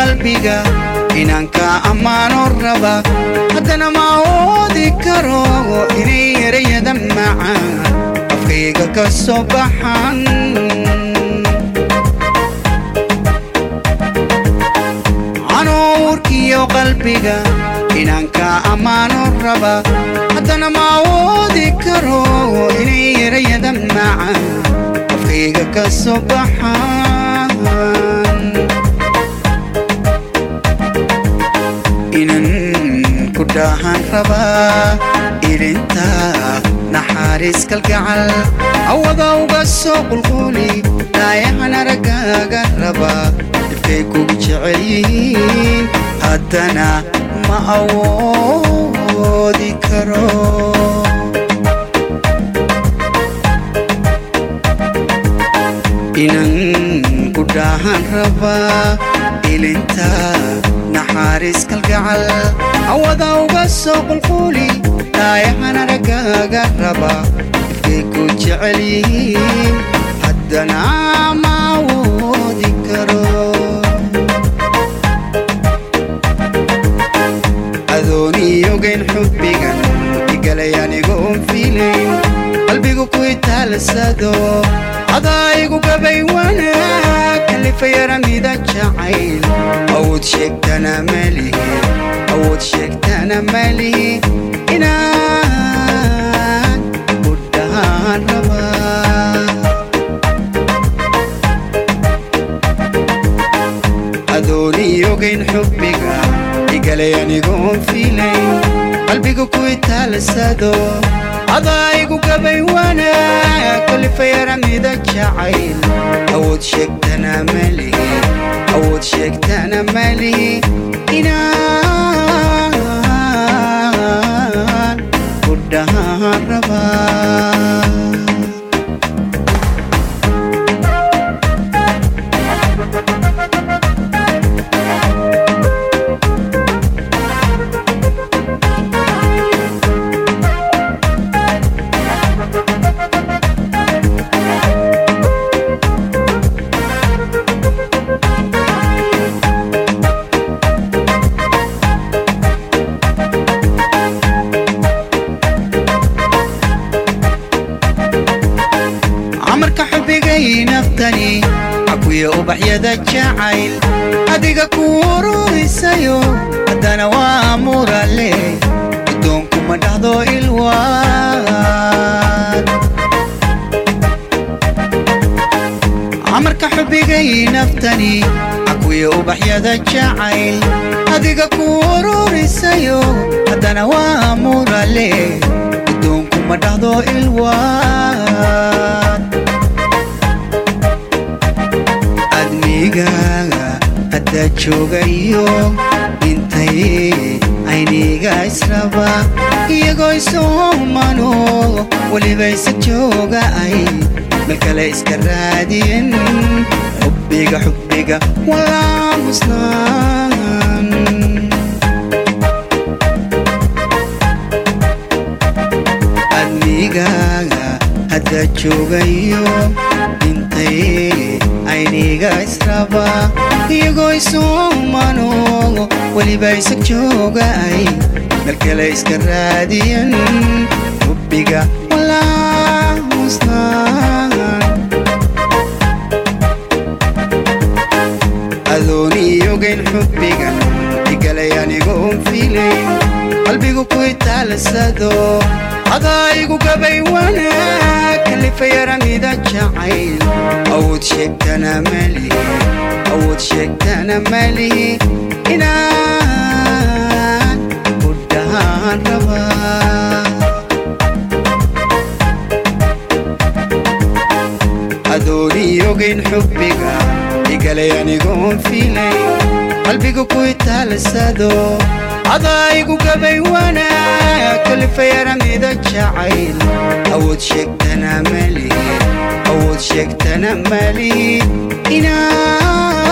qalbiga inaan ka ammaano raba haddana ma awoodi karo inay erayada macaan afkayga ka soo baxan canuurkiyo qalbiga inaan ka ammaano raba haddana ma awoodi karo inay erayada macaan afkayga ka soo baxan inan ku dhaahan rabaa ilinta naxariis kalgacal awada uga soo qulquli dhaayahan araggaaga rabaa dhibkay kugu jecel yihiin haddana ma awoodi karo inan ku dhaahan rabaa ilinta naxariis kalgacal awada uga soo qulquli dhaayahan araggaaga raba ifkay ku jecel yihiin haddana ma awoodi karo adooniyogayn xubbigan igalay anigoon fiilayn qalbigu ku itaalsado adaygu gabay wanaag kalifayaramida jacayl awood sheegtana malihi awood sheegtana malihi inaan ku dhahaan rabaa adooniyogayn xubbiga igalay anigoon fiilayn qalbigu ku itaalsado adaygu gabay wanaag kalifayaramida jacayl awood sheegtana malihi awood sheegtana malihi inaan ku dhahaan rabaa amarka xubigay naftani akuya ubaxyada jacayl adiga ku ururisayo haddana waa murale addoonku ma dhahdo ilwaad amarka xubigay naftani akuya ubaxyada jacayl adiga ku ururisayo haddana waa murale addoonku ma dhahdo ilwaad admigaaga hadda joogayo intay ayniga israba iyagoo isoomano weliba isa jooga ay meel kale iska raadiyen xubbiga xubbiga walaa musnaan admigaaga hadda joogayo intay ayniga israba iyagoo isoomano weliba isa jooga ay meel kale iska raadiyan xubbiga walaa musnaan adooniyogayn xubbigan igalay anigoon fiilayn qalbigu ku itaalsado adaygu gabay wanaag kalifayaramida jacayl awood sheegtana malihi awood sheegtana malihi inaan ku dhahaan rabaa adooniyogayn xubbiga igalay anigoon fiilayn qalbigu ku itaalsado adaygu gabay wanaag kalifayaramida jacayl awood sheegtana malihi awood sheegtana malihi inaan